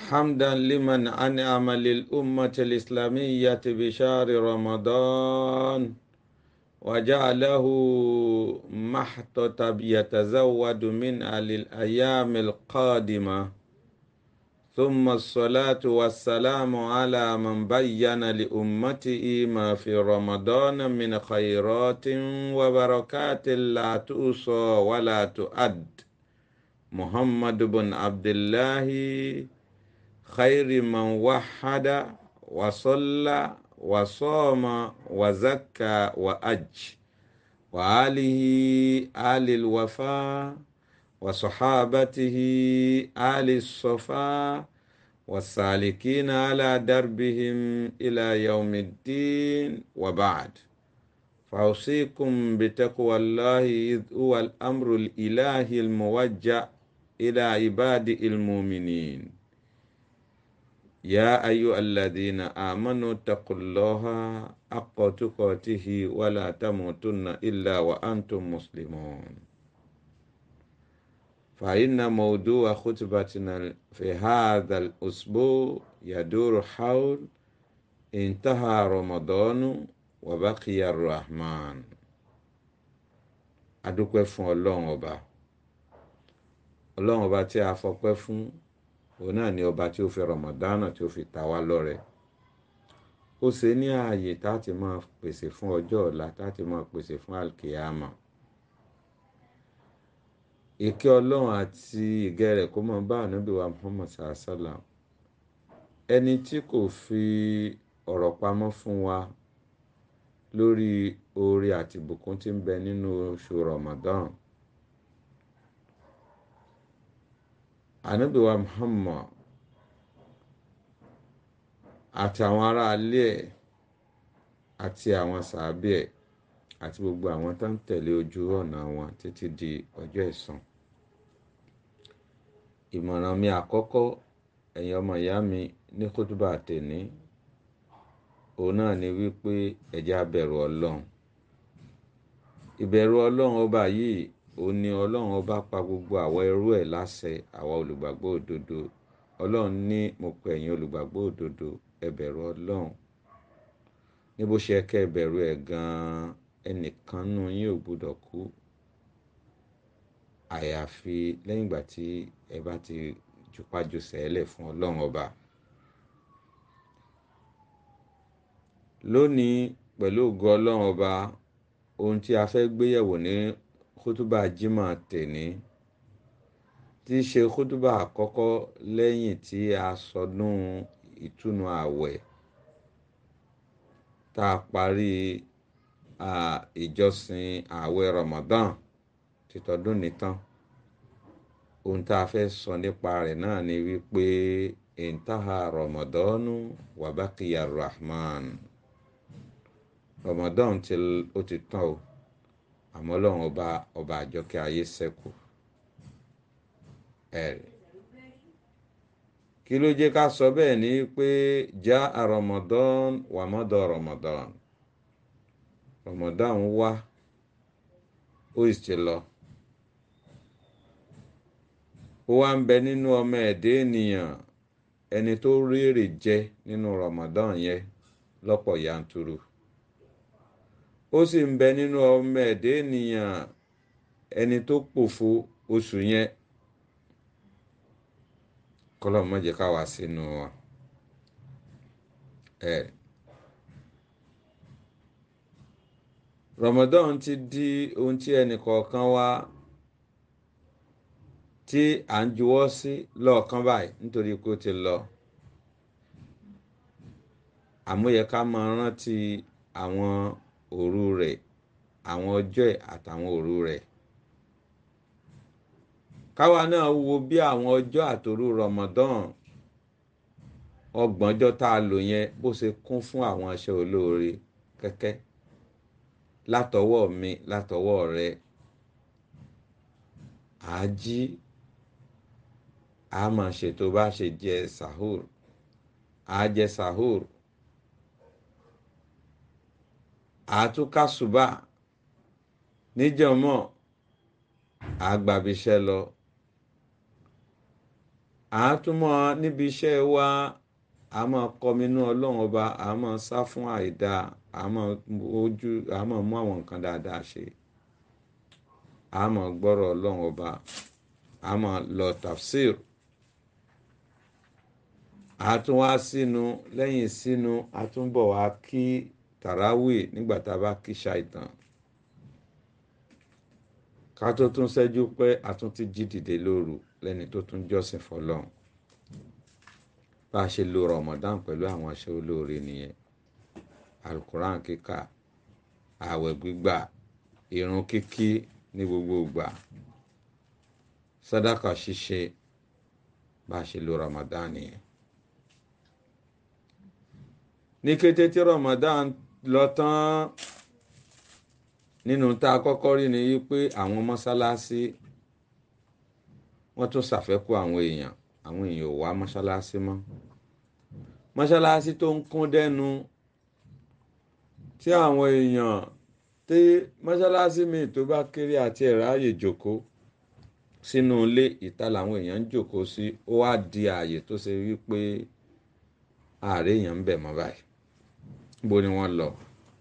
حمدا لمن أنعم للأمة الإسلامية بشهر رمضان وجعله محتطب يتزود من للأيام القادمة ثم الصلاة والسلام على من بين لأمته ما في رمضان من خيرات وبركات لا تؤصى ولا تؤد محمد بن عبد الله خير من وحد وصلى وصام وزكى وأج وآله آل الوفاء وصحابته آل الصفا والسالكين على دربهم إلى يوم الدين وبعد فأوصيكم بتقوى الله إذ هو الأمر الإلهي الموجه إلى عباد المؤمنين يا أيها الذين آمنوا اتقوا الله حق تقاته ولا تموتن إلا وأنتم مسلمون فإن موضوع خطبتنا في هذا الأسبوع يدور حول انتهى رمضان وبقي الرحمن adúpẹ́ fún ọlọ́run ọba ọlọ́run ọba tí a fọpẹ́ fún òun náà ni ọba tí ó fi rọmọdánà tí ó fi ta wá lọ́rẹ ó ṣe ní ààyè táti máa pèsè fún ọjọ́ ọ̀la táti máa pèsè fún alkiyama ìkẹ́ ọlọ́run àti ìgẹ́ rẹ̀ kó máa bá ànábì wa muhammad sàásàlà ẹni tí kò fi ọ̀rọ̀ pamọ́ fún wa lórí oore àti ìbùkún tí ń bẹ nínú oṣù ramadan ànábì wa muhammad àti àwọn aráalé ẹ̀ àti àwọn sàábì ẹ̀ àti gbogbo àwọn tó ń tẹ̀lé ojú ọ̀nà wọn títí di ọjọ́ ẹ̀san ìmọ̀ràn mi àkọ́kọ́ ẹ̀yin ọmọ ìyá mi ní kútúbà tèní òun náà ni wípé ẹ jẹ́ á bẹ̀rù ọlọ́run ìbẹ̀rù ọlọ́run ọba yìí òun ni ọlọ́run ọba pa gbogbo àwọn ẹrú ẹ̀ láṣẹ àwa olùgbàgbọ́ òdodo ọlọ́run ní mo pè ẹ̀yin olùgbàgbọ́ òdodo ẹ bẹ̀rù ọlọ́run ní bó ṣe kẹ́ ẹ bẹ̀rù ẹ̀ gan-an ẹnìkan nù yín ò gbúdọ̀ kú àyàfi lẹ́yìn ìgbà tí ẹ bá ti jùpájù sẹ́lẹ̀ fún ọlọ́run ọba. lónìí pẹ̀lú ògo ọlọ́run ọba ohun tí a fẹ́ gbéyẹ̀wò ní kútúbà jimá tèní tí í ṣe kútúbà àkọ́kọ́ lẹ́yìn tí a sọdún ìtúnu ààwẹ̀ tá a parí ìjọsìn ààwẹ̀ Ramadan títọdún nìtàn ohun tá a fẹ́ sọ nípa rẹ̀ náà ni wípé intaha Ramadanu wabakiya Rahman Ramadan ti ó ti tán o àmọ́ Ọlọ́run ọba ọba àjọkẹ́ ayé ṣẹ́kù ẹ̀rì kí ló jẹ́ ká sọ bẹ́ẹ̀ ni pé já a Ramadan wàmọ́dọ̀ Ramadan Ramadan wá ó sì ti lọ ó wá ń bẹ nínú ọmọ ẹ̀dẹ́ ènìyàn ẹni tó rí èrè jẹ nínú Ramadan yẹn lọ́pọ̀ yanturu ó sì ń bẹ nínú ọmọ ẹ̀dẹ́ ènìyàn ẹni tó pòfo oṣù yẹn kọlọ́ọ̀ má jẹ́ ká wá sínú wọn. ẹ Ramadan ti di ohun tí ẹnì kọ̀ọ̀kan wá tí à ń juwọ́ sí lọ́ọ̀kan báyìí nítorí kó ti lọ àmúyẹ ká máa rántí àwọn òru rẹ̀ àwọn ọjọ́ ẹ̀ àtàwọn òru rẹ̀ káwa náà wo bí àwọn ọjọ́ àtòru Ramadan ọgbọ̀njọ́ tá a lò yẹn bó ṣe kún fún àwọn iṣẹ́ olóore kẹ́kẹ́ látọwọ́ mi látọwọ́ rẹ àájí a máa ṣètò bá ṣe jẹ sahur a jẹ sahur àtúkàṣùbà níjọmọ àgbàbíṣẹ́ lọ àátúmọ̀ níbi iṣẹ́ wa a máa kọminú ọlọ́run ọba a máa sá fún àìda a máa ojú a máa mú àwọn nǹkan dáadáa ṣe a máa gbọ́rọ̀ ọlọ́run ọba a máa lọ tafsir a tún wá sínú lẹ́yìn sínú a tún bọ̀ wá kí tàràwì nígbà tá a bá kí ṣàìtàn ká tó tún ṣẹ́jú pé a tún ti jí dìde lóru lẹ́ni tó tún jọ́sìn fọlọ́run bá a ṣe lo Ramadan pẹ̀lú àwọn aṣẹ olóore nìyẹn alukuran kíkà ààwẹ̀ gbígbà irun kíkí ní gbogbo ìgbà sàdákà ṣíṣe bá a ṣe lo Ramadan nìyẹn ní kété tí Ramadan lọ tán nínú tá a kọ́kọ́ rí ni wípé àwọn mọ́sálásí wọ́n tún ṣàfẹ́kù àwọn èèyàn àwọn èèyàn ò wá mọ́sálásí mọ́ mọ́sálásí tó ń kún dẹ́nu tí àwọn èèyàn tí mọ́sálásí míì tó bá kéré àti ẹ̀ráàyè jókòó sínú ilé ìta làwọn èèyàn ń jókòó sí ó wá di ààyè tó ṣe wípé ààrẹ èèyàn ń bẹ̀ mọ́ báyìí níbo ni wọ́n lọ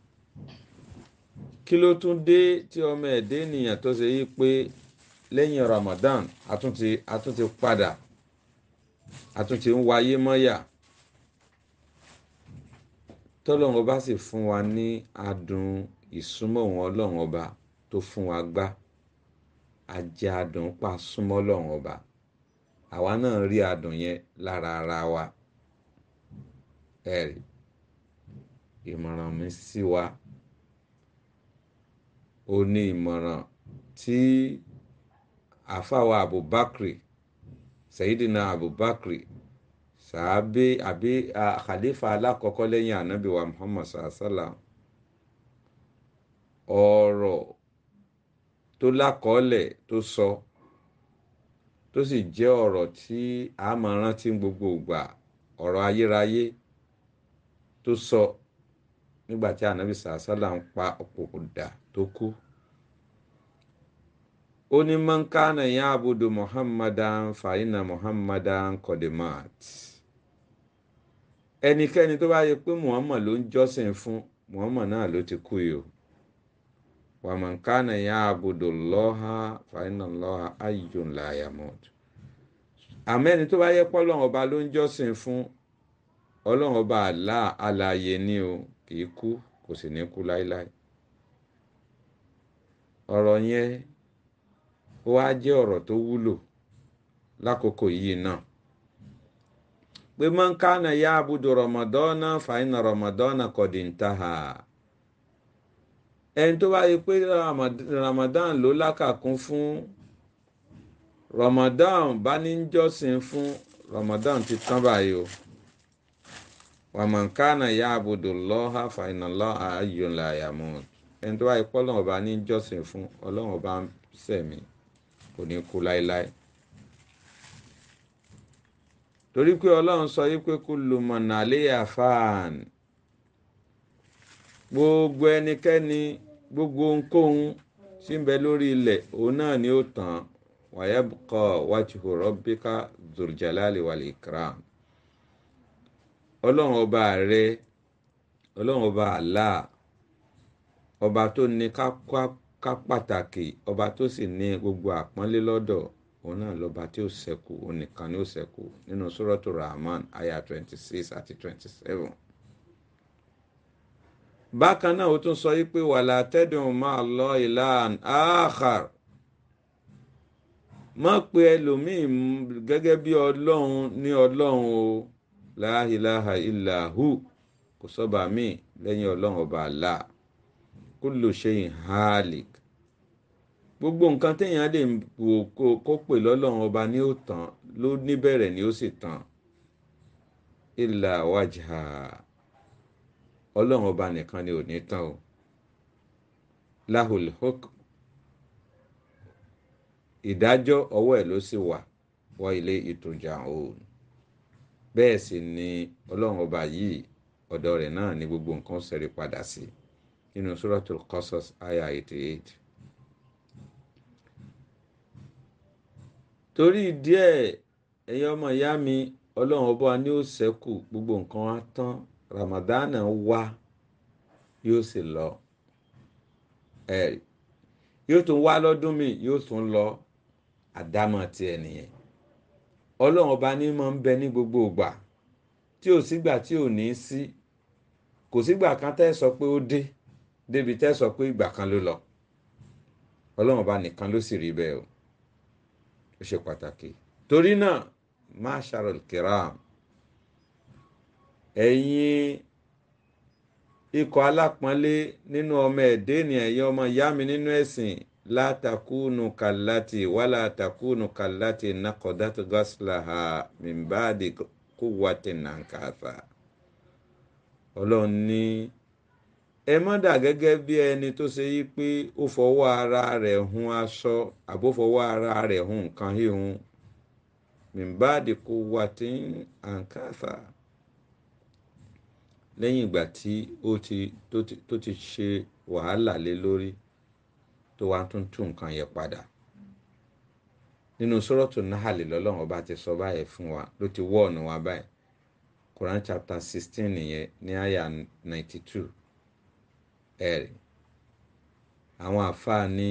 kí ló tún dé tí ọmọ ẹ̀dẹ́ ènìyàn tó ṣe wípé lẹ́yìn Ramadan àtúntì àtúntì padà àtúntì ń wáyé mọ́yà tọ́lọ́run ọba sì fún wa ní adùn ìsúnmọ́ òun ọlọ́run ọba tó fún wa gbá ajẹ́ adùn pa súnmọ́ ọlọ́run ọba àwa náà rí adùn yẹn lára ara wa ẹ̀rí ìmọ̀ràn mi sí wa ó ní ìmọ̀ràn tí àfàwà Abubakar Sayyidina Abubakar sàábé àbí khalifa alákọ̀ọ́kọ́ lẹ́yìn ànábì wa Muhammad sàásàlà ọ̀rọ̀ tó lákọọ́lẹ̀ tó sọ tó sì jẹ́ ọ̀rọ̀ tí a máa rántí gbogbo ìgbà ọ̀rọ̀ ayérayé tó sọ nígbà tí ànábì sàásàlà ń pa òpòpòdà tó kú ó ní man kana ya'budu Muhammadan fa inna Muhammadan qadimat ẹnikẹ́ni tó bá yẹ pé Muhammad ló ń jọ́sìn fún Muhammad náà ló ti kú yìí o wa man kana ya'budu Allaha fa inna Allaha hayyun la yamut àmọ́ ẹni tó bá yẹ pé ọlọ́run ọba ló ń jọ́sìn fún ọlọ́run ọba àlá alààyè ni o kì í kú kò sì ní kú láéláé ọ̀rọ̀ yẹn ó wá jẹ́ ọ̀rọ̀ tó wúlò lákòókò yìí náà pé man kana ya'budu Ramadana fa inna Ramadana qad intaha ẹni tó bá yẹ pé Ramadan ló lákàkún fún Ramadan bá ní jọ́sìn fún Ramadan ti tán báyìí o wa man kana ya'budu Allaha fa inna Allaha hayyun la yamut ẹni tó bá yẹ pé ọlọ́run ọba ní jọ́sìn fún ọlọ́run ọba ń sẹ̀mí kò ní kú láéláé torí pé ọlọ́run sọ yí pé kullu man alayha fan gbogbo ẹnikẹ́ni gbogbo ohunkóhun tí ń bẹ lórí ilẹ̀ òun náà ni ó tàn wa yabqa wajhu rabbika dhul jalali wal ikram ọlọ́run ọba rẹ ọlọ́run ọba Allah ọba tó ní ká pàtàkì ọba tó sì ní gbogbo àpọ́nlé lọ́dọ̀ òun náà lọ́ba tí ó ṣẹ́kù òun nìkan ni ó ṣẹ́kù nínú suratu Rahman aya twenty six àti twenty seven. bákan náà ó tún sọ yí pé wala tad'u ma'a Allahi ilahan akhar má pe ẹlòmíì gẹ́gẹ́ bí ọlọ́run ní ọlọ́run o la ilaha illa hu kò sọ́ba míì lẹ́yìn ọlọ́run ọba Allah kullu shay'in halik gbogbo nǹkan téèyàn lè wò kó pè lọ́lọ́run ọba ní ó tán ló níbẹ̀rẹ̀ ni ó sì tán illa wajha ọlọ́run ọba nìkan ni ò ní tán o lahul hukm ìdájọ́ ọwọ́ ẹ̀ ló sì wà wa ilayhi turja'un bẹ́ẹ̀ sì ni ọlọ́run ọba yìí ọ̀dọ̀ rẹ̀ náà ni gbogbo nǹkan ṣẹ́rí padà sí nínú suratul Qasas aya eighty eight. torí díẹ̀ ẹ̀yin ọmọ ìyá mi ọlọ́run ọba ni ó ṣẹ́kù gbogbo nǹkan á tán ramadana wá yóò sì lọ ẹ̀rí yóò tún wá lọ́dún mi yóò tún lọ àdámọ̀ tiẹ̀ nìyẹn ọlọ́run ọba ní máa ń bẹ ní gbogbo ìgbà tí ò sígbà tí ò ní sí kò sígbà kan tẹ́ sọ pé ó dé débi tẹ́ sọ pé ìgbà kan ló lọ ọlọ́run ọba nìkan ló sì rí bẹ́ẹ̀ o ó ṣe pàtàkì torí náà masharul kiram ẹ̀yin ikọ̀ alápọ̀nlé nínú ọmọ ẹ̀dẹ́ ènìyàn ẹ̀yin ọmọ ìyá mi nínú ẹ̀sìn látàkùnù kàláti wàlà àtàkùnù kàláti nàkọ̀dátù gọ́sìláhà mìbáàdì kúwàtì nàǹkàfà ọlọ́run ní ẹ má dà gẹ́gẹ́ bí ẹni tó ṣe yí pé ó fọwọ́ ara rẹ̀ hun aṣọ àbó fọwọ́ ara rẹ̀ hun nǹkan híhun mìbáàdì kúwàtì nàǹkàfà lẹ́yìn ìgbà tí ó ti tó ti tó ti ṣe wàhálà lé lórí tó wá tún tún nǹkan yẹn padà nínú sọ́rọ́tù nahali lọ́lọ́run ọba ti sọ báyìí fún wa ló ti wọ́ ọ̀nà wa báyìí Quran chapter sixteen nìyẹn ní àyà ninety two ẹ̀rì àwọn àfáà ní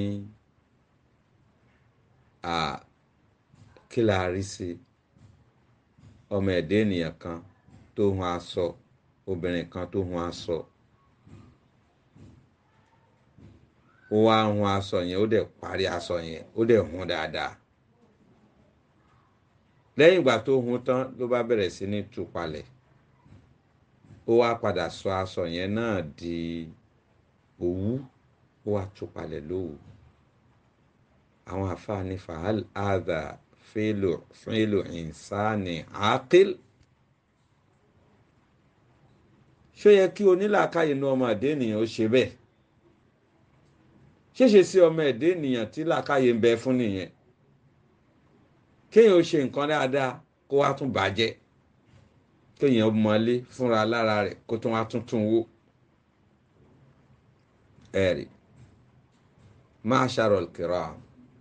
kí la rí sí ọmọ ẹ̀dẹ́ ènìyàn kan tó hun aṣọ obìnrin kan tó hun aṣọ ó wá hun aṣọ yẹn ó dẹ̀ parí aṣọ yẹn ó dẹ̀ hun dáadáa lẹ́yìn ìgbà tó hun tán ló bá bẹ̀rẹ̀ sí ní tú palẹ̀ ó wá padà sọ aṣọ yẹn náà di òwú ó wá tú palẹ̀ lówù àwọn àfáàní fahal adha fílò fílò ìsáni àákìl ṣó yẹ kí onílàákàyè inú ọmọ ẹ̀dẹ́ ènìyàn ó ṣe bẹ́ẹ̀ ṣéṣe sí ọmọ ẹ̀dẹ́ ènìyàn tí làákàyè ń bẹ fún nìyẹn kéèyàn ó ṣe nǹkan dáadáa kó wá tún bàjẹ́ kéèyàn mọlé fúnra lára rẹ̀ kó tún wá tún tún wó ẹ̀rí Ma'sharul kiram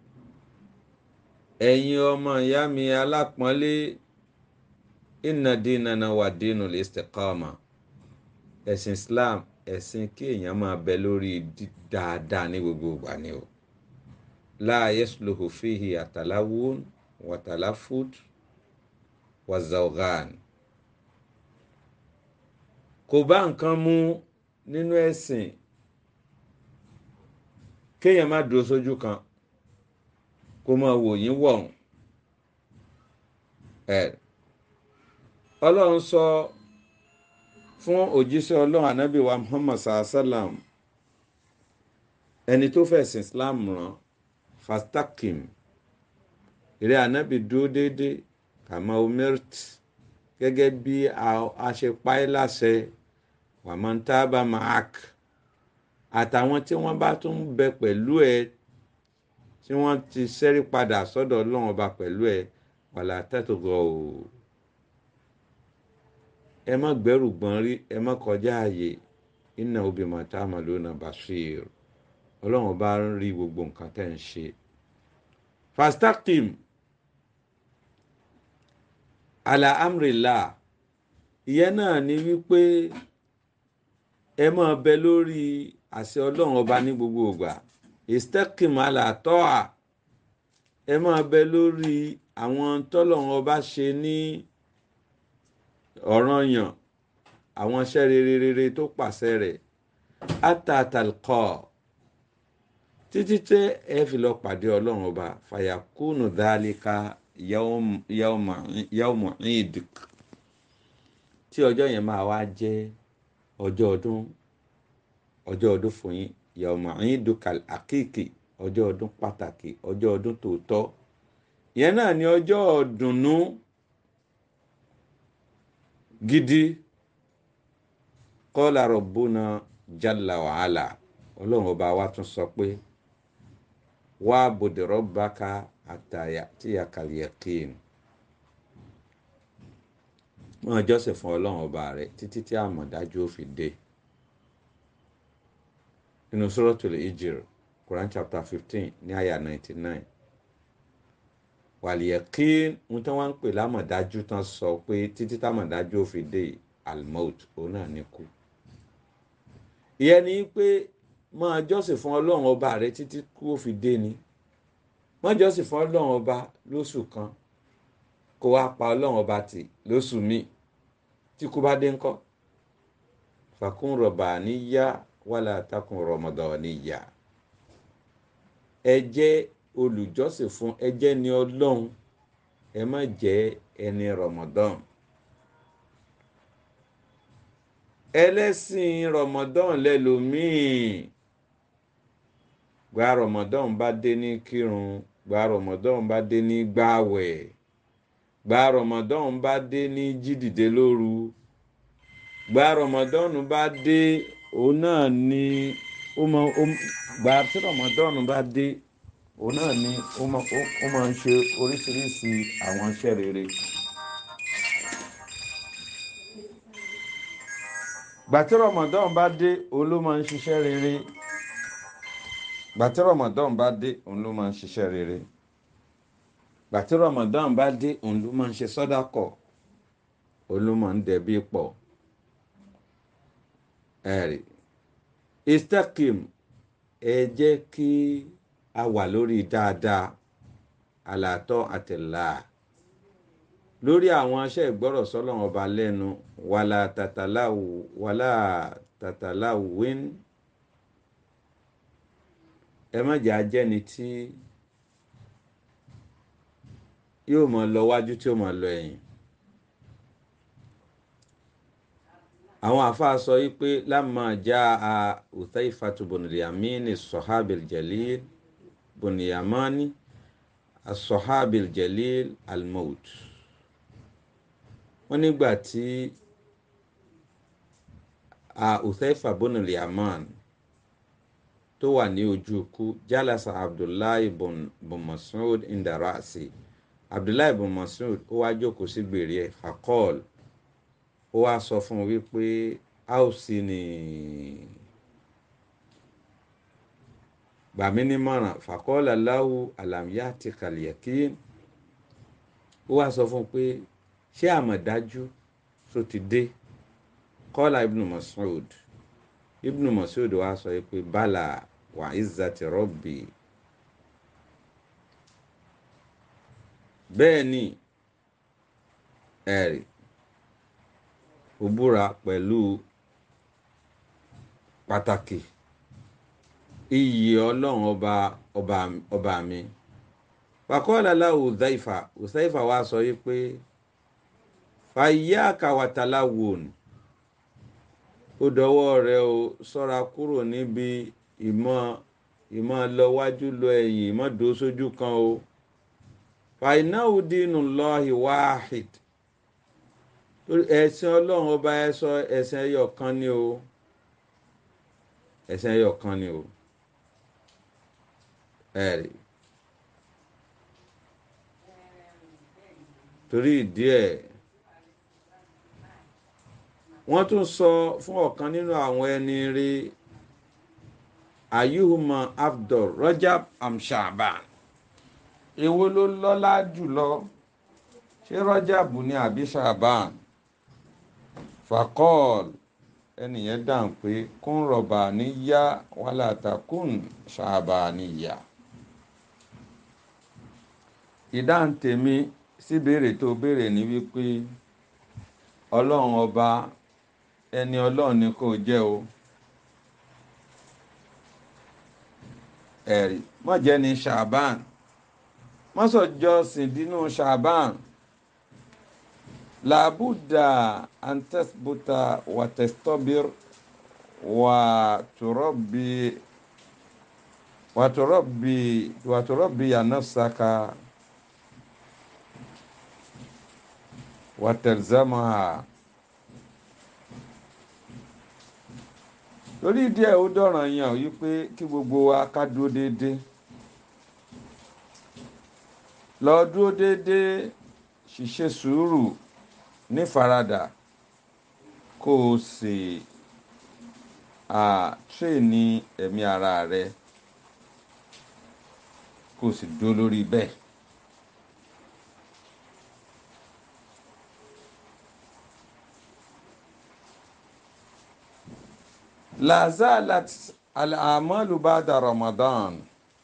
ẹ̀yin ọmọ ìyá mi alápọ̀nlé inna dinana wà dinul istiqama ẹ̀sìn Islam ẹ̀sìn kí èèyàn máa bẹ lórí dáadáa ní gbogbo ìgbà ni o la yasluhu fihi àtàláwùn wàtàláfùd wàzàwgàn kò bá nǹkan mú nínú ẹ̀sìn kéèyàn má dúró sójú kan kó máa wò yín wọ̀hún ẹ̀ ọlọ́run sọ. So, fún òjíṣẹ́ ọlọ́run ànábì wa muhammad sallam ẹni tó fẹ̀sìn islam rán fastakim ìrẹ́ ànábì dúró déédé kàmá omirt gẹ́gẹ́ bí a ṣe páyé láṣẹ wàmọ́ntàbà mahak àtàwọn tí wọ́n bá tún bẹ pẹ̀lú ẹ tí wọ́n ti ṣẹ́rí padà sọ́dọ̀ ọlọ́run ọba pẹ̀lú ẹ wàlá tẹ́tùgọ̀ o ẹ má gbẹ́rù gbọ́n rí ẹ má kọjá ààyè iná obì màtá àmàlónà basir ọlọ́run bá ń rí gbogbo nǹkan tẹ́ ń ṣe. fastakim ala amrila ìyẹn náà ni wípé ẹ máa bẹ lórí àṣẹ ọlọ́run ọba ní gbogbo ìgbà istakim ala tọ́à ẹ máa bẹ lórí àwọn tọ́lọ́run ọba ṣe ní ọ̀ranyàn àwọn iṣẹ́ rere rere tó pàṣẹ rẹ̀ atatalkọ títí tẹ ẹ fi lọ pàdé ọlọ́run ọba fàyàkùnù dálíkà yawmu ìdìk tí ọjọ́ yẹn máa wá jẹ́ ọjọ́ ọdún ọjọ́ ọdún fún yín yawmu ìdùkàl àkíkì ọjọ́ ọdún pàtàkì ọjọ́ ọdún tòótọ́ yẹn náà ni ọjọ́ ọdùnnú gidi kọ́lá rọ̀bùnà jalla wàhálà ọlọ́run ọba wa tún sọ pé wá bòdìrọ̀ báka àtàyà tí a kàlẹ̀ kín wọn jọ́sìn fún ọlọ́run ọba rẹ̀ títí tí àmọ̀dájú ó fi dé nínú suratul Hijr Quran chapter fifteen ní àyà ninety nine wàlìyẹ̀kí ń tí wọ́n ń pè lámọ̀dájú tán sọ pé títí támọ̀dájú ò fi dé almout òun náà ní kú ìyẹn ni pé máa jọ́sìn fún ọlọ́run ọba rẹ títí kú ó fi dé ni máa jọ́sìn fún ọlọ́run ọba lóṣù kan kó wá pa ọlọ́run ọba tì lóṣù míì tí kú bá dé ńkọ́ fàkún rọ̀bà níyà wàlà takùn rọ̀mọ̀dọ̀ níyà ẹ jẹ́ olùjọ́sìn fún ẹ jẹ́ ni ọlọ́run ẹ má jẹ́ ẹni rọ̀mọ̀dọ́n ẹlẹ́sìn rọ̀mọ̀dọ́n lẹ́lòmíì gba rọ̀mọ̀dọ́n bá dé ní kírun gba rọ̀mọ̀dọ́n bá dé ní gbààwẹ̀ gba rọ̀mọ̀dọ́n bá dé ní jídìde lóru gba rọ̀mọ̀dọ́n bá dé òun náà ni ó mọ gba tí rọ̀mọ̀dọ́n bá dé òun náà ni ó máa ń ṣe oríṣiríṣi àwọn iṣẹ́ rere. gbàtí rọmọdán bá dé òun ló máa ń ṣiṣẹ́ rere gbàtí rọmọdán bá dé òun ló máa ń ṣiṣẹ́ rere gbàtí rọmọdán bá dé òun ló máa ń ṣe sọ́dákọ̀ òun ló máa ń dẹ̀bí pọ̀ ẹ̀rì istakim ẹ jẹ́ kí a wà lórí dáadáa àlàtọ́ àtẹ̀lá lórí àwọn aṣẹ́ ìgbọ́rọ̀ sọ́lọ́run ọba lẹ́nu wàlà tàtàláwù wàlà tàtàláwù wín ẹ má jẹ́ ajẹ́ni tí yóò mọ lọ wájú tí ó mọ lọ ẹ̀yìn àwọn àfáà sọ yìí pé lámà já a Uthaifatu bùnìyàmínì sọ̀hábìl jalil bùnìyàmánì asọ̀hábìl jalil almout wọ́n nígbà tí a Uthaifa bùnìl yaman tó wà ní ojú ikú jálasa abdullahi bùn mas'ud indarasi abdullahi bùn mas'ud ó wá jókòó sí gbèrè ẹ̀ fakọ́ọ̀lù ó wá sọ fún un wípé a ò sí ní gbàmí nímọ̀ràn fàkọ́ọ̀lá láwù àlàmíyá ti kàlìyàkí ó wá sọ fún un pé ṣé àmọ̀dájú tó ti dé kọ́lá ibnu Mas'ud ibnu Mas'ud wá sọ pé bala wà izzati rabbi bẹ́ẹ̀ ni ẹ̀rì ó búra pẹ̀lú pàtàkì iyì ọlọ́run ọba ọba ọba mi wàkọ́ọ̀lá Uzaifa Uzaifa wa sọ yìí pé fàyíyáàkà wàtàlá wòn ó dọwọ́ rẹ o sọ́ra kúrò níbi ìmọ̀ ìmọ̀ lọ wájú lọ ẹ̀yìn ìmọ̀ dó sójú kan o fàyínáwó dínú lọ́hì wáhid ẹ̀sìn ọlọ́run ọba ẹ sọ ẹ̀sìn ẹyọ kan ni o ẹ̀sìn ẹyọ kan ni o ẹ̀rí torí ìdí ẹ̀ wọ́n tún sọ fún ọ̀kan nínú àwọn ẹni rí ayuhuma abdul rajab amshaban èwo ló lọ́lá jùlọ ṣé rajab ni àbí shaban fakọ́ọ̀l ẹnìyẹn dáhùn pé kún rọ̀bà níyà wàhálà takùn ṣàbà níyà. ìdáhùn tèmi sí béèrè tó béèrè ní wípé ọlọ́run ọba ẹni ọlọ́run ni kò jẹ́ o ẹ̀rí mọ̀jẹ́ ni ṣàbàn mọ́sọ̀jọ́sìn dínú ṣàbàn làbúdà an tasbuta wa tastabir wa turabbi wa turabbi wa turabbi ya nafsaka wa talzamaha torí díẹ̀ ó dọ̀ràn yàn wípé kí gbogbo wa ká dúró déédéé lọ dúró déédéé ṣiṣẹ́ sùúrù nífaradà kó o sì tírèèni ẹ̀mí ara rẹ kó o sì dúró lórí bẹ́ẹ̀ lazalat al-amalu ba'da ramadan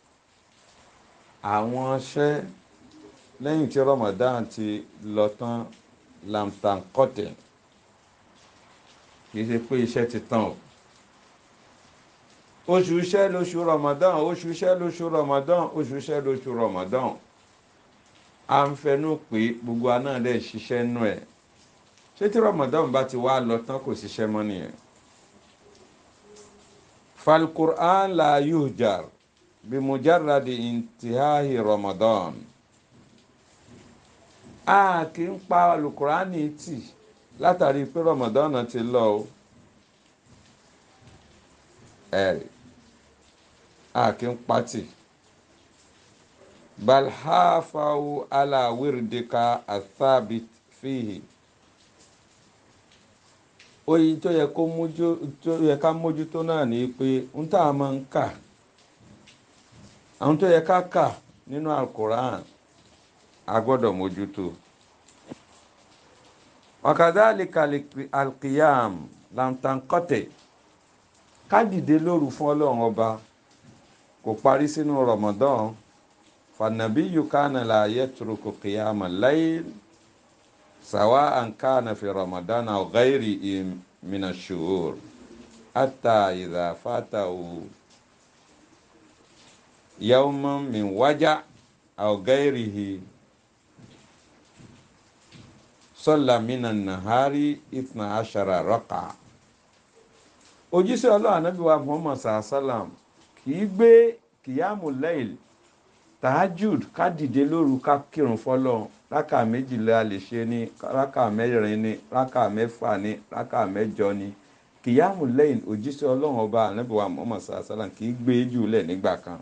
àwọn iṣẹ́ lẹ́yìn tí ramadan ti lọ tán lamtankọ́tẹ̀ kì í ṣe pé iṣẹ́ ti tán o oṣù iṣẹ́ lóṣù ramadan oṣù iṣẹ́ lóṣù ramadan oṣù iṣẹ́ lóṣù ramadan à ń fẹnu pé gbogbo aná dẹ̀ ṣiṣẹ́ nú ẹ̀ ṣé tí ramadan bá ti wá lọ tán kò ṣiṣẹ́ mọ́ nìyẹn falqur'an la yuhjar bimujarradi intihahi ramadan a kì í pa alukurani tì látàrí pé ramadan ti lọ o ẹ̀rì a kì í pa tì balhafawu ala wirdika athabit fihi oyin tó yẹ kó mójú tó yẹ ká mójútó náà ni pé ń tá a máa ń kà àwọn tó yẹ ká kà nínú alukur'an a gbọ́dọ̀ mójútó wakadhalika alqiyam lantankote ká dìde lóru fún ọlọ́run ọba kò parí sínú ramadan fanabiyu kana la yatruku qiyama layl سواء كان في رمضان أو غيره من الشهور حتى إذا فاته يوم من وجع أو غيره صلى من النهار اثنا عشر ركعة òjíṣẹ́ ọlọ́run anábì wa muhammad sallam kì í gbé kìyàmù layl tahajud ká dìde lóru ká kírun fọlọ́run rákà méjìlá lè ṣe ní rákà mẹ́rin ní rákà mẹ́fà ní rákà mẹ́jọ ní kìyàmù lẹ́yìn òjíṣẹ́ ọlọ́run ọba ànábìwá muhammad sallam kì í gbé jù lẹ̀ nígbà kan.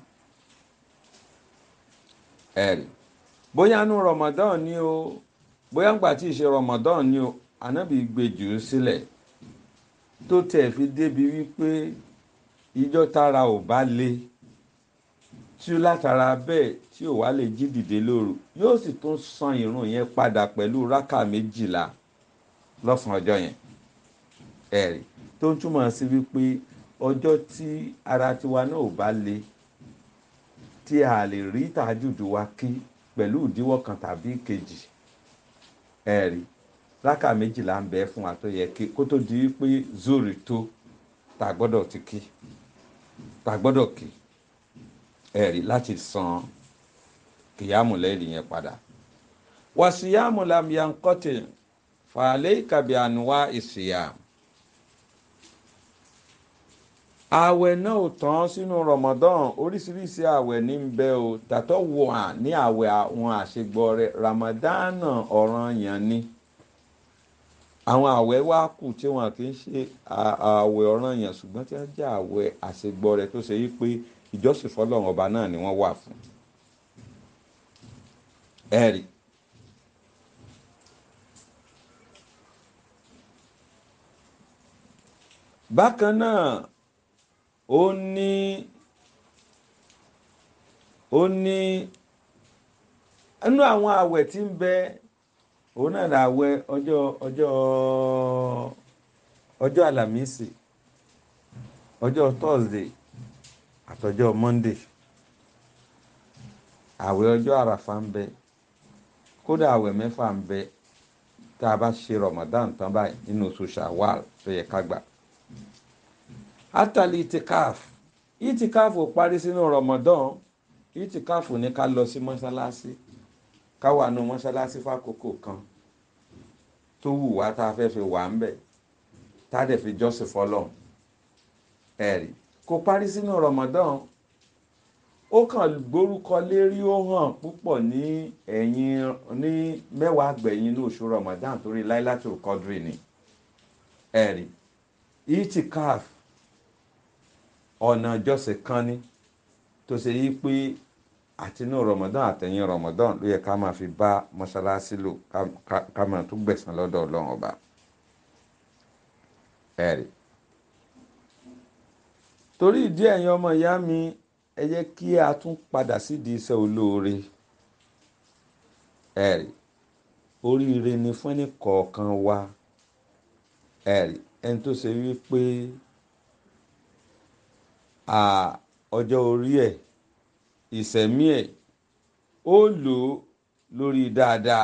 ẹ̀rì bóyá nu ramadan ni o bóyá ńgbà tí ì ṣe ramadan ni o ànábì gbé jù ú sílẹ̀ tó tẹ̀ fi débi wípé ìjọ tára ò bá le tí ó látara bẹ́ẹ̀ tí ò wá lè jí dìde lóru yóò sì tún san ìrun yẹn padà pẹ̀lú rákà méjìlá lọ́sàn-án ọjọ́ yẹn ẹ̀rí tó ń túmọ̀ sí wípé ọjọ́ tí ara tiwa náà ò bá le tí a lè rí tàjùdù wa kí pẹ̀lú ìdíwọ́ kan tàbí kejì ẹ̀rí rákà méjìlá ń bẹ fún wa tó yẹ kí kó tó di wípé zori tó tá gbọ́dọ̀ ti kí tá gbọ́dọ̀ kí ẹ̀rí láti san kìyàmù lẹ́yìn yẹn padà wàsíyàmù lamyankọ́tì fàálẹ́ ìkàbí ànúwá ìsìyà ààwẹ̀ náà ò tán sínú Ramadan oríṣiríṣi ààwẹ̀ ní ń bẹ o tàtọ́ wò hàn ní ààwẹ̀ àwọn àṣegbọ́ rẹ̀ Ramadan ọ̀ranyàn ni àwọn ààwẹ̀ wá kù tí wọn kì í ṣe ààwẹ̀ ọ̀ranyàn ṣùgbọ́n tí wọ́n jẹ́ ààwẹ̀ àṣegbọ́ rẹ̀ tó ṣe yí pé ìjọsìn fọlọ́run ọba náà ni wọ́n wà fún ẹ̀rí bákan náà ó ní ó ní inú àwọn àwẹ̀ tí ń bẹ òun náà là àwẹ̀ ọjọ́ ọjọ́ ọjọ́ àlàmísì ọjọ́ thursday àtọjọ́ monday àwẹ̀ ọjọ́ àràfà ń bẹ kódà àwẹ̀ mẹ́fà ń bẹ tá a bá ṣe ramadan tán báyìí nínú oṣù shawwal tó yẹ ká gbà atali itikaf itikaf ò parí sínú ramadan itikaf ní ká lọ sí mọ́ṣáláṣí ká wà nù mọ́ṣáláṣí fákòókò kan tó wù wá tá a fẹ́ fi wà ń bẹ̀ tá a dẹ̀ fi jọ́sìn fọlọ́n ẹ̀rí kò parí sínú ramadan ó kàn gbórúkọ lérí ó hàn púpọ̀ ní ẹ̀yìn ní mẹ́wàá gbẹ̀yìn ní oṣù ramadan torí láìlátul kọ́dírì ni ẹ̀rí itikaf ọ̀nà ìjọsìn kan ní tó ṣe yí pé àtinú ramadan àtẹ̀yìn ramadan ló yẹ ká máa fi bá mọ́ṣáláṣí lò ká máa tún gbẹ̀san lọ́dọ̀ ọlọ́run ọba ẹ̀rí torí ìdí ẹ̀yin ọmọ ìyá mi ẹ jẹ́ kí a tún padà sídìí iṣẹ́ olóore ẹ̀rí oríire ni fún ẹnì kọ̀ọ̀kan wa ẹ̀rí ẹni tó ṣe wípé ọjọ́ orí ẹ̀ ìsẹ̀mí ẹ̀ ó lò ó lórí dáadáa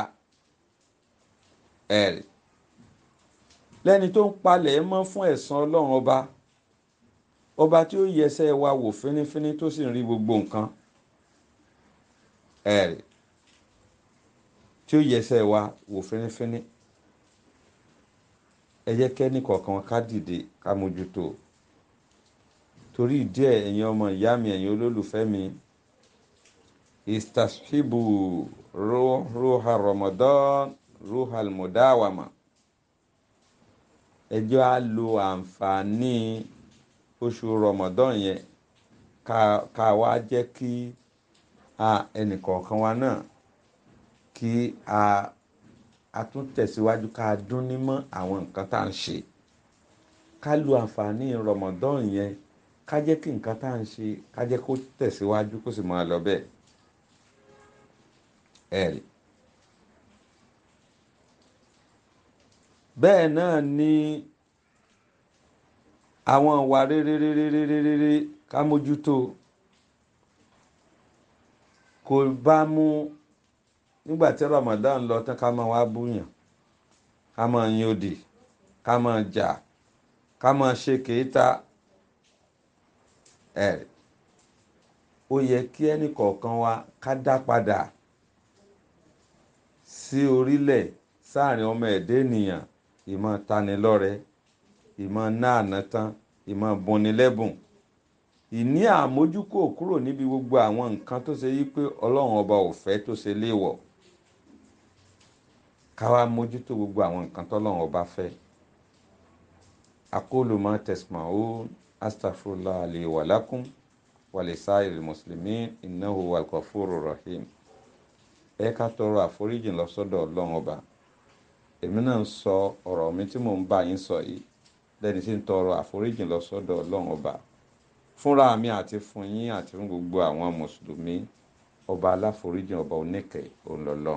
ẹ̀rì lẹ́ni tó ń palẹ̀ mọ́ fún ẹ̀san ọlọ́run ọba ọba tí ó yẹsẹ̀ wa wò fínífíní tó sì ń rí gbogbo nǹkan ẹ̀rì tí ó yẹsẹ̀ wa wò fínífíní ẹ jẹ́ kẹ́ni kọ̀ọ̀kan ká dìde ká mójútó torí ìdí ẹ̀ ẹ̀yin ọmọ ìyá mi ẹ̀yin olólùfẹ́ mi istashibu ruha ramadan ruha almudawama ẹjọ́ á lo àǹfààní oṣù ramadan yẹn ká wá jẹ́ kí ẹnìkọ̀ọ̀kan wa náà kí a a tún tẹ̀síwájú ká dún nímọ̀ àwọn nǹkan tá à ń ṣe ká lo àǹfààní ramadan yẹn ká jẹ́ kí nǹkan tá à ń ṣe ká jẹ́ kó tẹ̀síwájú kó sì máa lọ bẹ́ẹ̀ ẹ̀rì. bẹ́ẹ̀ náà ni àwọn ìwà rere rere rere rere ká mójútó kò bá mú nígbà tí Ramadan lọ tán ká máa wá búyàn ká máa yin òdì ká máa jà ká máa ṣe kéétà ẹ̀rì ó yẹ kí ẹnì kọ̀ọ̀kan wa ká dá padà sí orílẹ̀ sáàrin ọmọ ẹ̀dẹ́ ènìyàn ìmọ̀ tanilọ́rẹ ìmọ̀ náàná tán ìmọ̀ bunilẹ́bùn ìní àmójúkò kúrò níbi gbogbo àwọn nǹkan tó ṣe yí pé ọlọ́run ọba ò fẹ́ tó ṣe léèwọ̀ ká wá mójútó gbogbo àwọn nǹkan tọ́lọ́run ọba fẹ́ aqulu ma tasma'un astaghfirullah li wa lakum wa lisa'iril muslimin innahu wal ghafurur rahim ẹ ká tọrọ àforíjì lọ sọ́dọ̀ ọlọ́run ọba èmi náà ń sọ ọ̀rọ̀ mi tí mò ń bá yín sọ yìí lẹ́ni tí ń tọrọ àforíjì lọ sọ́dọ̀ ọlọ́run ọba fúnra mi àti fún yín àti fún gbogbo àwọn mùsùlùmí ọba aláforíjì ọba oníkẹ́ òǹlọ́lọ́run.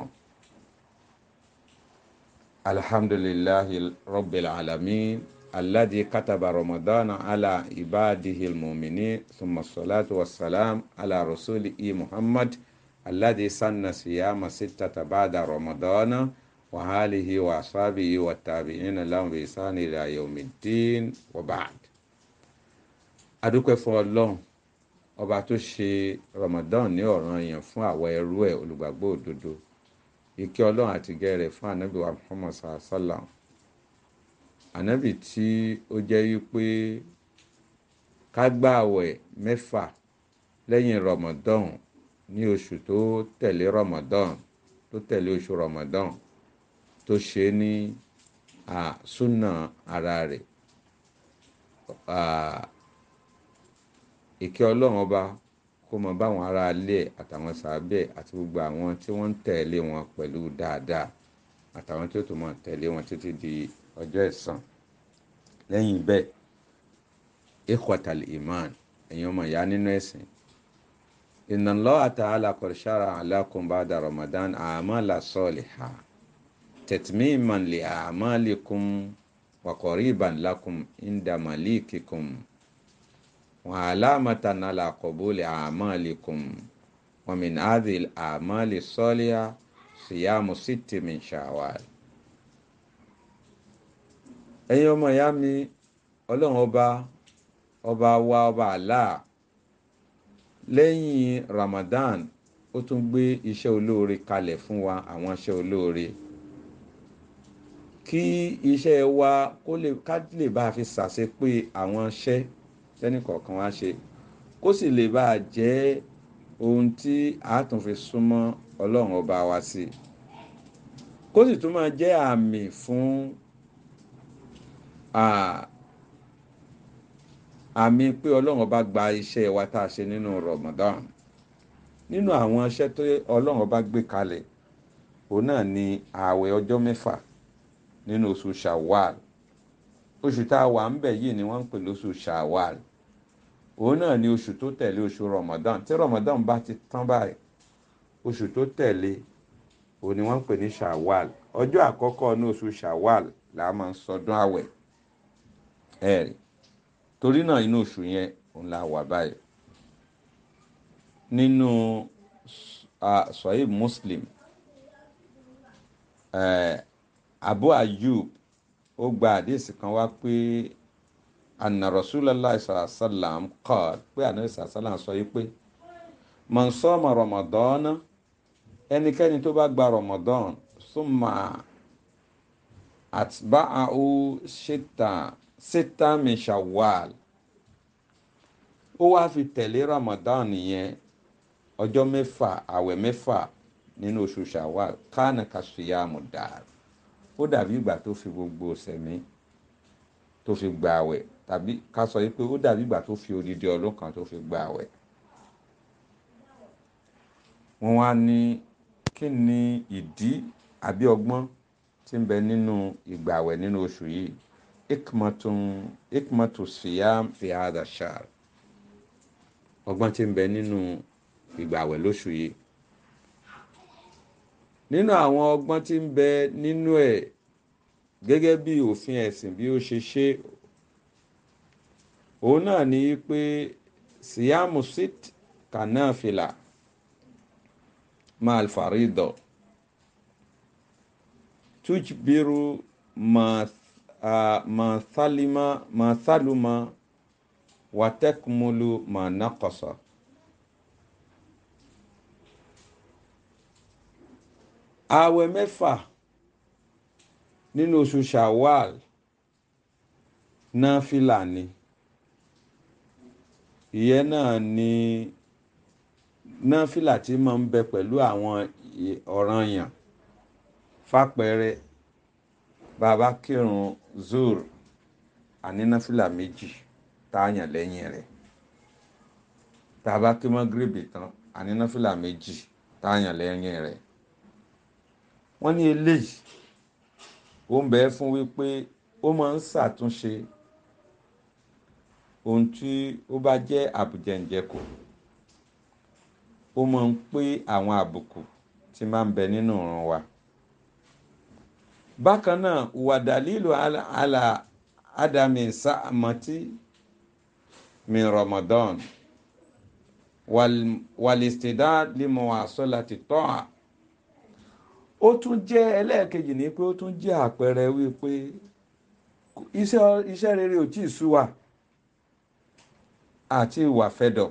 alhamdulillahi rabbil alamin alladhi kataba ramadana ala ibadihi almu'minin thumma salatu wassalam ala rasulihi muhammad alladhi sanna siyama sittata ba'da ramadana wa alihi wa ashabihi wa tabi'ina lahum bi ihsani ila yawmiddin wa ba'd adúpẹ́ fún ọlọ́run ọba tó ṣe ramadan ní ọ̀ranyàn fún àwọn ẹrú ẹ̀ olùgbàgbọ́ òdodo ìkẹ́ ọlọ́run àti gẹ́rẹ̀ fún ànábì wa muhammad sallam ànábì tí ó jẹ́ wípé ká gbààwẹ̀ mẹ́fà lẹ́yìn ramadan ní oṣù tó tẹ̀lé ramadan tó tẹ̀lé oṣù ramadan tó ṣe ní súnà ara rẹ̀ ìkẹ́ ọlọ́run ọba kó mọ báwọn ará ilé ẹ̀ àtàwọn sàábẹ̀ àti gbogbo àwọn tí wọ́n ń tẹ̀lé wọn pẹ̀lú dáadáa àtàwọn tí ó tún mọ̀ tẹ̀lé wọn títí di ọjọ́ ẹ̀san lẹ́yìn bẹ́ẹ̀ ikhwatal iman ẹ̀yin ọmọ ìyá nínú ẹ̀sìn inna Allah ta'ala qad shara'a lakum ba'da Ramadan a'mala salihah tatmiman li a'malikum wa qariban lakum inda malikikum وعلامة على قبول أعمالكم ومن هذه الأعمال الصالحة صيام ست من شوال ẹ̀yin ọmọ ìyá mi ọlọ́run ọba ọba wa ọba Allah lẹ́yìn Ramadan ó tún gbé iṣẹ́ olóore kalẹ̀ fún wa àwọn iṣẹ́ olóore kí iṣẹ́ wa kó lè ká lè bá a fi ṣàṣepé àwọn iṣẹ́ tẹ́nì kọ̀ọ̀kan wá ṣe kó sì lè bá a jẹ́ ohun tí a tún fi súnmọ́ ọlọ́run ọba wa sí kó sì tún máa jẹ́ àmì fún àmì pé ọlọ́run ọba gba iṣẹ́ wa tá a ṣe nínú Ramadan nínú àwọn iṣẹ́ tó ọlọ́run ọba gbé kalẹ̀ òun náà ni ààwẹ̀ ọjọ́ mẹ́fà nínú oṣù Shawwal oṣù tá a wà ń bẹ̀ yìí ni wọ́n ń pè lóṣù Shawwal òun náà ni oṣù tó tẹ̀lé oṣù Ramadan tí Ramadan bá ti tán báyìí oṣù tó tẹ̀lé òun ni wọ́n ń pè ní Shawwal ọjọ́ àkọ́kọ́ ní oṣù Shawwal là á máa ń sọdún àwẹ̀ ẹ̀rì torí náà inú oṣù yẹn òun la wà báyìí nínú sahih muslim eh, abu ayub ó gba àdéhìsì kan wá pé anna rasulallah sallam qala pé anabi sallam sọ yìí pé man soma ramadan ẹnikẹ́ni tó bá gba ramadan summa atba'ahu sita sita min shawwal ó wá fi tẹ̀lé ramadan yẹn ọjọ́ mẹ́fà àwẹ̀ mẹ́fà nínú oṣù shawwal kánà kasiyamu dar ó dàbí ìgbà tó fi gbogbo sẹ̀mí tó fi gba àwẹ̀ tàbí ká sọ yìí pé ó dàbí ìgbà tó fi odidi ọdún kan tó fi gba àwẹ̀ wọ́n wá ní kí ni ìdí àbí ọgbọ́n tí ń bẹ nínú ìgbàwẹ̀ nínú oṣù yìí ikmatun ikmatu siyam fi hada shahr ọgbọ́n tí ń bẹ nínú ìgbàwẹ̀ lóṣù yìí nínú àwọn ọgbọ́n tí ń bẹ nínú ẹ̀ gẹ́gẹ́ bí òfin ẹ̀sìn bí ó ṣe ṣe òun náà ní pé siyamu sit kanafila mal farido tujbiru ma uh, ma thalima ma thaluma wa takmulu ma naqasa ààwẹ̀ mẹ́fà nínú oṣù shawwal náfìlà ni ìyẹn náà ni náfìlà tí máa ń bẹ pẹ̀lú àwọn ọ̀ranyàn fàpẹẹrẹ bàbá kírun zur àní náfìlà méjì táàyàn lẹ́yìn rẹ̀ tàbá kí mọ́gírèbì tán àní náfìlà méjì táàyàn lẹ́yìn rẹ̀ wọ́n ní eléyìí ó ń bẹ fún wípé ó máa ń ṣàtúnṣe ohun tí ó bá jẹ́ àbùjẹ̀ǹjẹ̀kù ó máa ń pé àwọn àbùkù tí máa ń bẹ nínú ìran wa bákan náà wàdàlílù àlà ádámì sàmàtì min Ramadan wàlìstìdá límọ̀ àsọ́lá ti tọ́ à ó tún jẹ́ ẹlẹ́ẹ̀kejì ní pé ó tún jẹ́ àpẹẹrẹ wípé iṣẹ́ rere ò tí ì sú wa àti ìwà fẹ́dọ̀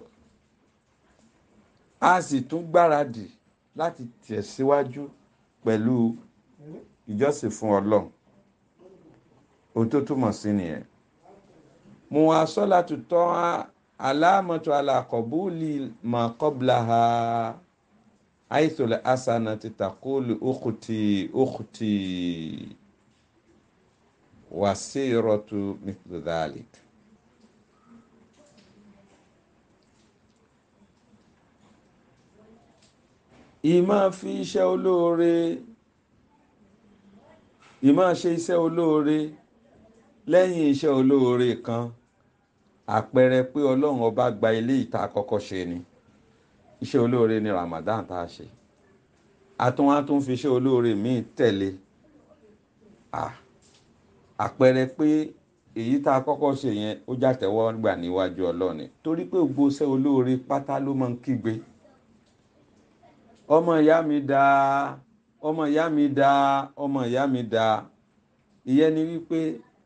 a sì tún gbáradì láti tẹ̀síwájú pẹ̀lú ìjọsìn fún ọlọ́run ohun tó túmọ̀ sí nìyẹn mo wá sọ́lá tutọ́ aláàmọ́tò alákọ̀bùlì mà kọ́bla ha àìsòlè asana ti takolu okuti okuti wàsíìrọ̀tù mithudalik. ìmọ̀ fi iṣẹ́ olóore ìmọ̀ ṣe iṣẹ́ olóore lẹ́yìn iṣẹ́ olóore kan àpẹẹrẹ pé ọlọ́run ọba gba ilé ìta àkọ́kọ́ ṣe ni iṣẹ́ olóore ni Ramadan tá a ṣe àtún á tún fi iṣẹ́ olóore míì tẹ̀lé àpẹẹrẹ pé èyí tá a kọ́kọ́ ṣe yẹn ó jàtẹ́wọ́ gbà níwájú ọlọ́run torí pé gbogbo iṣẹ́ olóore pátá ló máa ń kígbe ọmọ ìyá mi dá ọmọ ìyá mi dá ọmọ ìyá mi dá ìyẹn ni wípé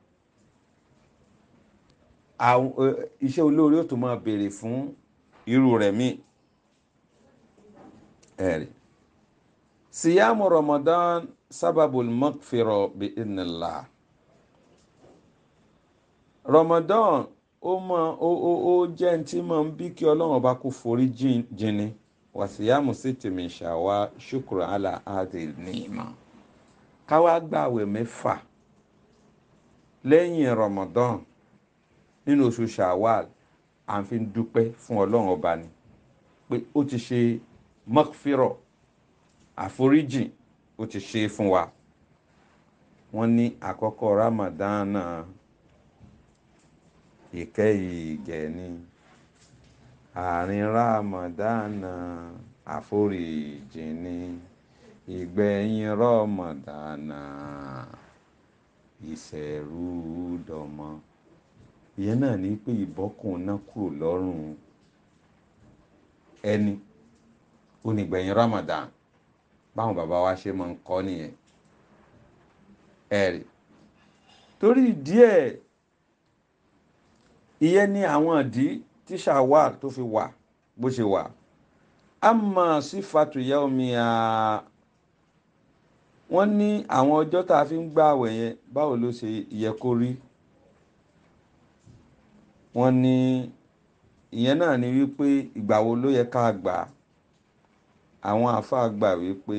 àwọn iṣẹ́ olóore ó tún máa béèrè fún irú rẹ̀ míì ẹ̀rí siyamu Ramadan sábàbùl maghfira bi idhnillah Ramadan ó mọ ó ó ó jẹ́ ní tí máa ń bí kí ọlọ́run ọba kó forí jìn ni wàsíyàmù sí tèmi ṣàwá ṣùkúrò àlà àdè nìyíma káwá gbààwẹ̀ mẹ́fà lẹ́yìn Ramadan nínú oṣù Shawwal à ń fi dúpẹ́ fún ọlọ́run ọba ni pé ó ti ṣe mọ́kfírọ̀ àforíjìn ó ti ṣe fún wa wọ́n ní àkọ́kọ́ Ramadan náà ìkẹyìn ìgẹ̀ni àárín rámọ̀dánà àforíjìn ni ìgbẹ̀yìn rọ́mọ̀dánà ìṣẹ̀rúdọ̀mọ ìyẹn náà ní pé ìbọ́kùn náà kúrò lọ́rùn ẹni onígbẹ̀yìn Ramadan báwọn bàbá wa ṣe máa ń kọ́ nìyẹn ẹ̀rì torí díẹ̀ ìyẹn ní àwọn ìdí tí Shawwal tó fi wà bó ṣe wà amma sífàtù yawmiya wọ́n ní àwọn ọjọ́ tá a fi ń gbààwẹ̀ yẹn báwo ló ṣe yẹ kó rí wọ́n ní ìyẹn náà ni wípé ìgbà wo ló yẹ ká gbà á àwọn àáfàá gbà wípé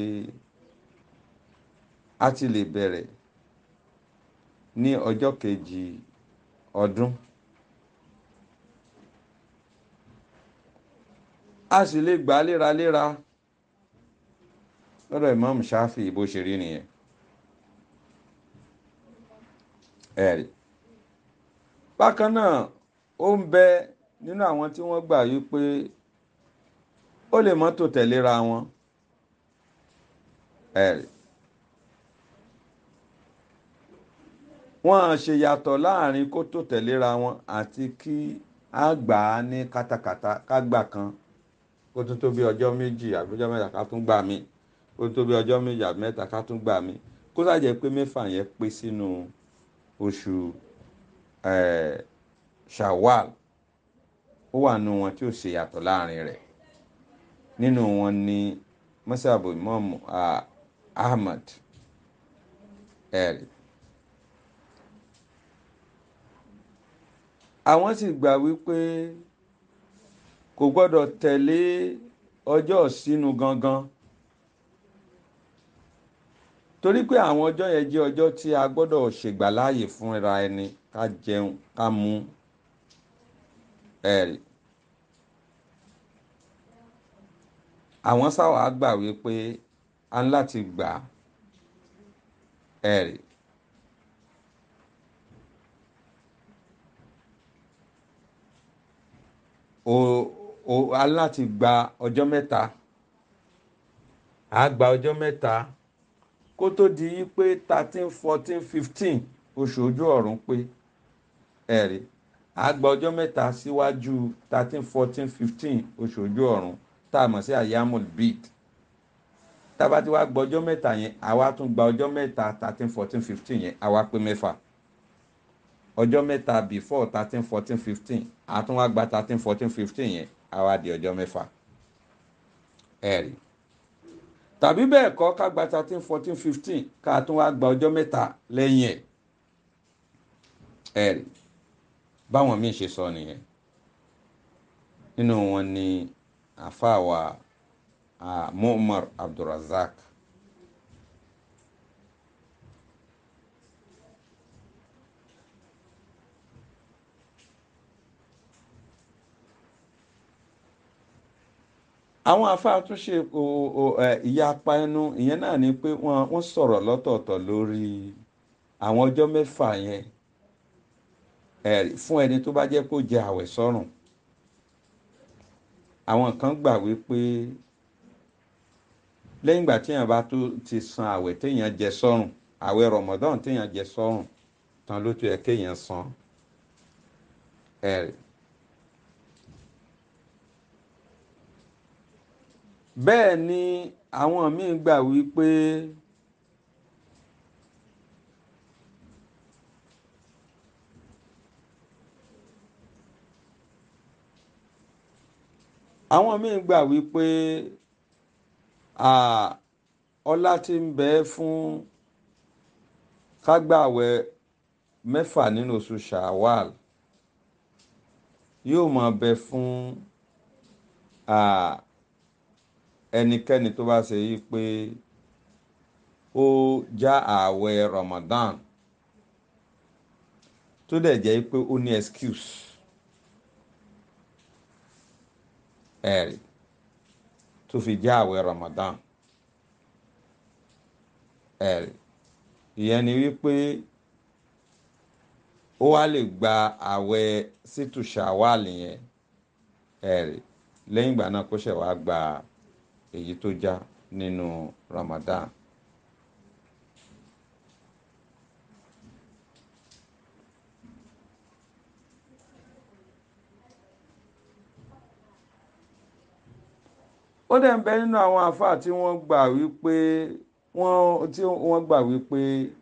a ti lè bẹ̀rẹ̀ ní ọjọ́ kejì ọdún a sì lè gbà á léraléra lọ́dọ̀ Imam Shafi bó ṣe rí nìyẹn ẹ̀rí bákan náà ó ń bẹ nínú àwọn tí wọ́n gbà wípé ó lè mọ́tò tẹ̀léra wọn ẹ̀rí wọ́n ṣe yàtọ̀ láàrin kó tó tẹ̀léra wọn àti kí á gbà á ní kátàkátà ká gbà kan kó tó tó bí ọjọ́ méjì àbí ọjọ́ mẹ́ta ká tún gbà mí kó tó bí ọjọ́ méjì àbí mẹ́ta ká tún gbà mí kó sàjẹ́ pé mẹ́fà yẹn pé sínú oṣù Shawwal ó wà nínú wọn tí ó ṣe yàtọ̀ láàrin rẹ̀ nínú wọn ni mọ́sàbù Imam Ahmad ẹ̀rí àwọn sì gbà wípé kò gbọ́dọ̀ tẹ̀lé ọjọ́ sínú gangan torí pé àwọn ọjọ́ yẹn jẹ́ ọjọ́ tí a gbọ́dọ̀ ṣègbàláàyè fúnra ẹni ká jẹun ká mu ẹ̀rí àwọn sáwà gbà wípé a ń láti gbà ẹ̀rí o o a láti gba ọjọ́ mẹ́ta a gba ọjọ́ mẹ́ta kó tó di pé thirteen fourteen fifteen oṣù ojú ọ̀run pé ẹ̀rí a gba ọjọ́ mẹ́ta síwájú thirteen fourteen fifteen oṣù ojú ọ̀run tá a mọ̀ sí ayamul bid tába tí wàá gba ọjọ́ mẹ́ta yẹn àwa tún gba ọjọ́ mẹ́ta thirteen fourteen fifteen yẹn àwa pé mẹ́fà ọjọ́ mẹ́ta before thirteen fourteen fifteen àtún wá gba thirteen fourteen fifteen yẹn àwa di ọjọ́ mẹ́fà ẹ̀rí tàbí bẹ́ẹ̀ kọ́ ká gba thirteen fourteen fifteen ká tún wá gba ọjọ́ mẹ́ta lẹ́yìn ẹ̀ ẹ̀rí báwọn míì ṣe sọ nìyẹn nínú wọn ni àfàwà Mu'mar Abdulrazak àwọn àfáà tún ṣe ìyapa ẹnu ìyẹn náà ni pé wọ́n wọ́n sọ̀rọ̀ lọ́tọ̀ọ̀tọ̀ lórí àwọn ọjọ́ mẹ́fà yẹn ẹ̀rí fún ẹni tó bá jẹ́ kó jẹ àwẹ̀ sọ́rùn àwọn kan gbà wípé lẹ́yìn ìgbà téèyàn bá tó ti san àwẹ̀ téèyàn jẹ sọ́rùn àwẹ̀ Ramadan téèyàn jẹ sọ́rùn tán ló tó yẹ kéèyàn san ẹ̀rí. bẹ́ẹ̀ ni àwọn míì gbà wípé àwọn míì gbà wípé ọlá tí ń bẹ fún kágbàwẹ̀ mẹ́fà nínú oṣù Shawwal yóò máa bẹ fún ẹnikẹ́ni tó bá ṣe yí pé ó já ààwẹ̀ Ramadan tó dẹ̀ jẹ́ pé ó ní excuse ẹ̀rí tó fi já ààwẹ̀ Ramadan ẹ̀rí ìyẹn ni wípé ó wá lè gba ààwẹ̀ sítù Shawwal yẹn ẹ̀rí lẹ́yìn ìgbà náà kó ṣẹ̀ wá gba èyí tó já nínú Ramadan. ó dẹ̀ ń bẹ nínú àwọn àáfàá tí wọ́n gbà wípé wọ́n tí wọ́n gbà wípé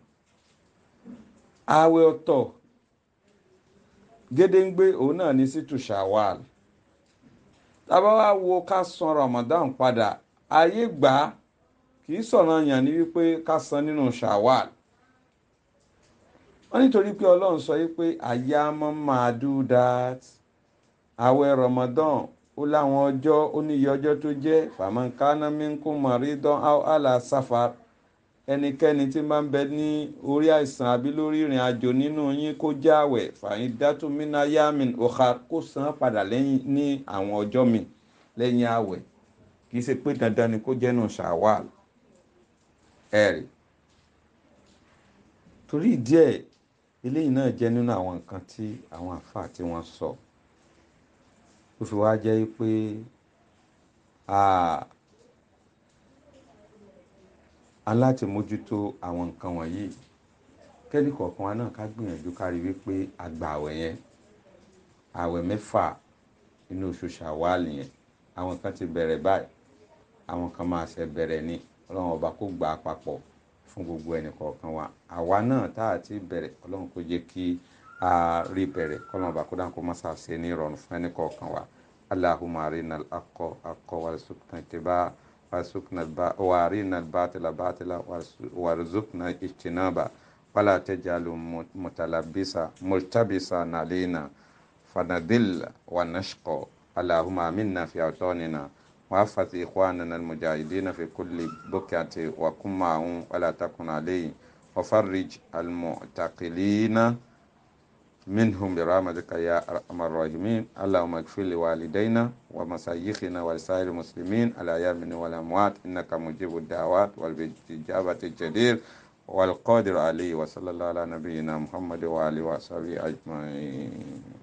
ààwẹ̀ ọ̀tọ̀ gédéǹgbé òun náà ní sí tùṣàwàl tábà wá wo ká san Ramadan padà ayé gbà á kì í sọ̀rọ̀ yàn ní wípé ká san nínú ṣàwàl wọ́n nítorí pé Ọlọ́run sọ wípé àyàmọ́ máa do that ààwẹ̀ Ramadan ó láwọn ọjọ́ ó níye ọjọ́ tó jẹ́ fàmọ́nkánná mínkù mọ̀rídán àlà sáfà ẹnikẹ́ni tí máa ń bẹ ní orí àìsàn àbí lórí ìrìn àjò nínú yín kó jáwẹ̀ fàyín dátúmínà yamin ọ̀ha kó san padà lẹ́yìn ní àwọn ọjọ́ mi lẹ́yìn àwẹ̀ kì í ṣe pé dandan ni kó jẹ́nu ṣàwàl ẹ̀rì torí ìdí ẹ̀ eléyìí náà jẹ́ nínú àwọn nǹkan tí àwọn àfáà tí wọ́n sọ ó fi wá jẹ́ pé aláti mójútó àwọn nǹkan wọ̀nyí kẹ́ni kọ̀ọ̀kan wa náà ká gbìyànjú ká rí wípé àgbà àwẹ̀ yẹn àwẹ̀ mẹ́fà inú oṣù ṣàwálì yẹn àwọn kan ti bẹ̀rẹ̀ báyìí àwọn kan máa ṣe bẹ̀rẹ̀ ní ọlọ́run ọba kó gbà á papọ̀ fún gbogbo ẹnì kọ̀ọ̀kan wa àwa náà tá a ti bẹ̀rẹ̀ ọlọ́run kó jẹ́ kí a rí bẹ̀rẹ̀ kọ́lọ́run ọba kó dáhùn kó má ṣàṣe ní ìrọ̀rùn fún ẹnì kọ̀ọ̀kan wa allahumma arina al-haqqa haqqan warzuqna ittiba'a warzuqna warina al-batila batila warzuqna ijtinaba wala tajalu mutalabisa multabisa nalina fanadilla wa nashqa اللهم آمنا في أوطاننا وأحفظ إخواننا المجاهدين في كل بكعة وكن معهم ولا تكن عليهم وفرج المعتقلين منهم برحمتك يا أرحم الراحمين اللهم اغفر لوالدينا ومشايخنا ولسائر المسلمين الأحياء والأموات إنك مجيب الدعوات والإجابة الجدير والقادر عليه وصلى الله على نبينا محمد وآله وصحبه أجمعين